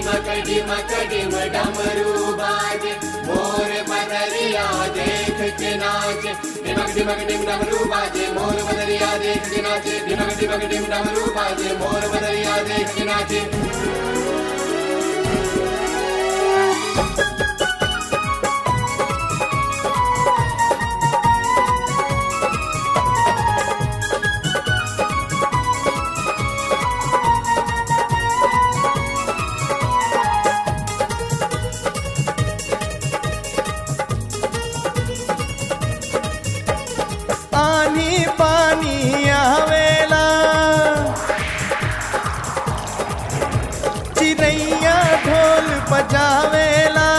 डिमक डिमक डिम डमरू बाजे मोर बदरिया देख के नाचे डिमक डिमक डिम डमरू बाजे मोर बदरिया देख के नाचे डिमक डिमक डिम डमरू बाजे मोर बदरिया देख के नाचे आनी पानी आवेला चिड़ैया ढोल बजावेला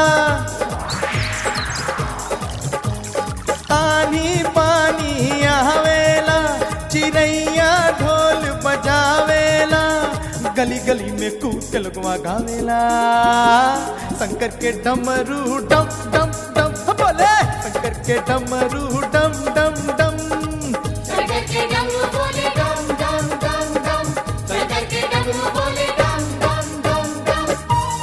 आनी पानी आवेला चिड़ैया ढोल बजावेला गली गली में कूद के लगवा गावेला शंकर के डमरू डम डम डम बोले शंकर के डमरू डम डम डम सरकर के डमरू बोले डम डम डम डम सरकर के डमरू बोले डम डम डम डम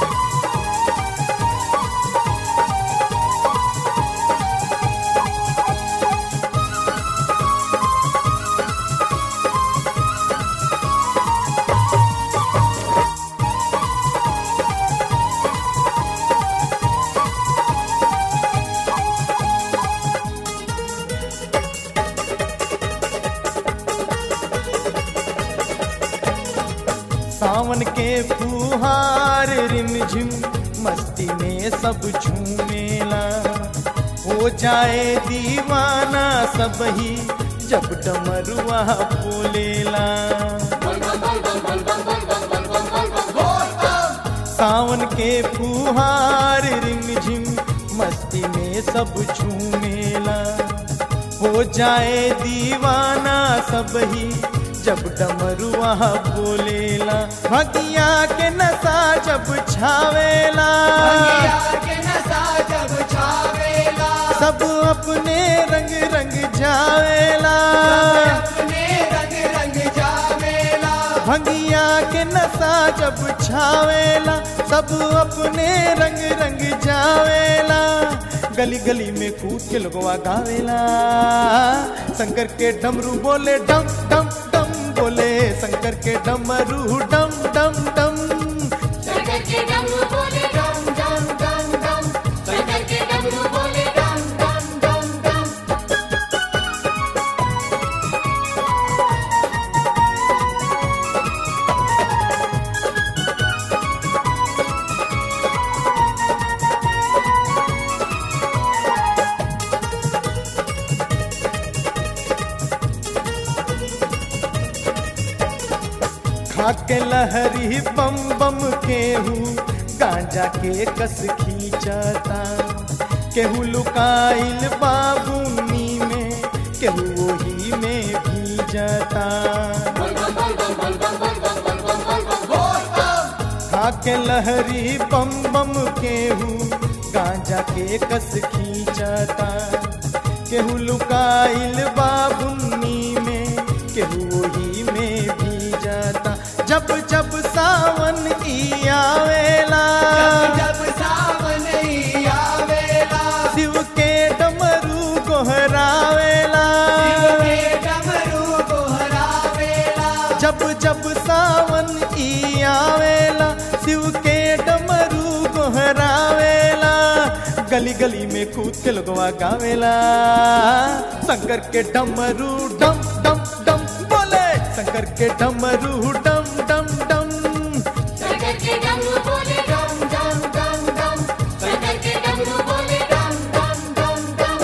सावन के फुहार रिमझिम मस्ती में सब झूमेला हो जाए दीवाना सब ही जब डमरुआ बोलेला सावन के फुहार रिमझिम मस्ती में सब झूमेला हो जाए दीवाना सब ही जब डमरुआ बोलेला भगिया के नशा जब छावेला के नशा जब छावेला सब अपने रंग रंग जावेला अपने रंग रंग जावेला भंगिया के नशा जब छावेला सब अपने रंग रंग जावेला गली गली में कूद के लगवा गावेला शंकर के डमरू बोले डम डम डम बोले शंकर के डमरू डम डम डम सरकर के डमरू बोले डम डम डम डम सरकर के डमरू बोले डम डम डम डम खाके लहरी बम बम केहू गांजा के कस खींचता केहू लुकाइल बाबूनी में केहू वही में भीजता खाके लहरी बम बम केहू गांजा के कस खींचता केहू लुकाइल बाबुन्नी में केहू वही में भी जाता जब जब सावन ई आवेला जब सावन ही आवेला शिव के डमरू गोहरावेला के डमरू गोहरावेला जब जब सावन ई आवेला शिव के डमरू गोहरावेला गली गली में कूद के लगवा गावेला शंकर के डमरू डम डम डम बोले शंकर के डमरू डम डम डम सरकर के डमरू बोले डम डम डम डम सरकर के डमरू बोले डम डम डम डम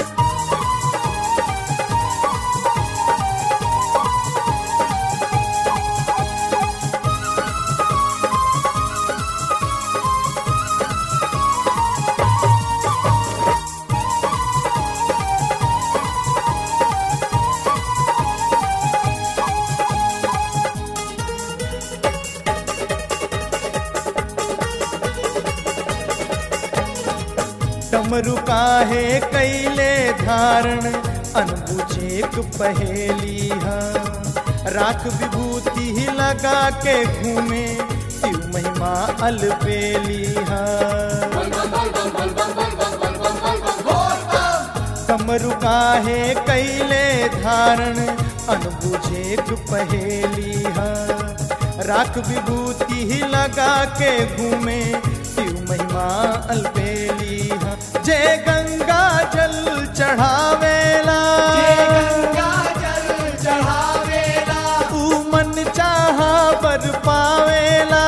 डमरू काहे कैले धारण अनबुझेक पहेली हा राख विभूति ही लगा के घूमे शिव महिमा महिमा अलबेली है कमरु काहे कैले धारण अनबुझे पहेली है राख विभूति ही लगा के घूमे शिव महिमा अलबेली है जय गंगा जल चढ़ावेला ऊ मन चाहा बर पावेला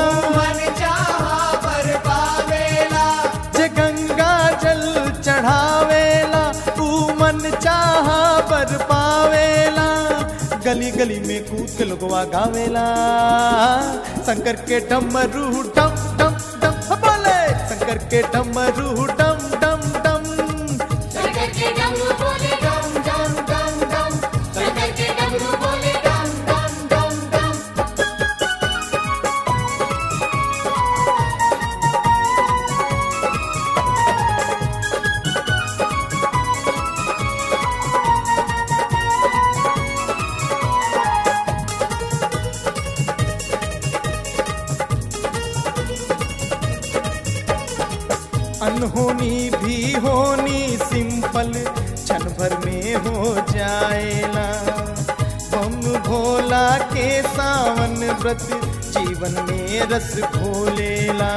जे गंगा जल चढ़ावेला ऊ मन चाहा बर पावेला गली गली में कूद के लोगवा गावेला शंकर के डमरू डम डम डम बोले शंकर के डमरू डम डम डम शंकर के डमरू बोले डम डम डम डम शंकर के डमरू बोले डम डम डम डम अनहोनी भी होनी सिंपल क्षण भर में हो जाएला बम भोला के सावन व्रत जीवन में रस घोलेला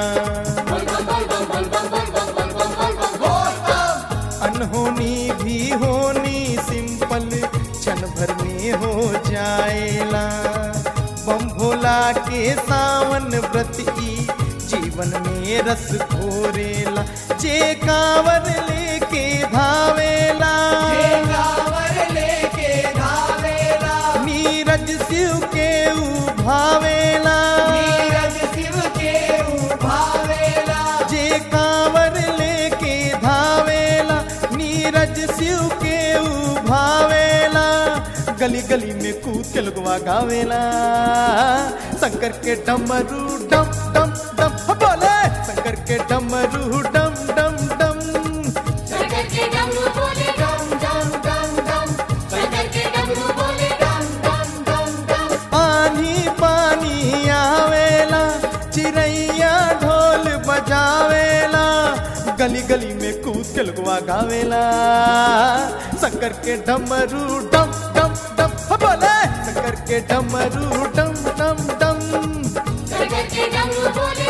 अनहोनी भी होनी सिंपल क्षण भर में हो जाएला बम भोला के सावन व्रत ई जीवन में रस घोरेला जे कांवर लेके धावेला नीरज शिव के उभावेला जे कांवर लेके धावेला नीरज शिव के उभावेला गली गली में कूद के लगवा गावेला शंकर के डमरू डम डम डम बोले शंकर के डमरू डम डम डम शंकर के डमरू बोले डम डम डम डम शंकर के डमरू बोले डम डम डम डम आनी पानी आवेला चिड़ैया ढोल बजावेला गली गली में कूद के लगवा गावेला शंकर के डमरू डम डम डम बोले शंकर के डमरू डम डम डम शंकर के डमरू बोले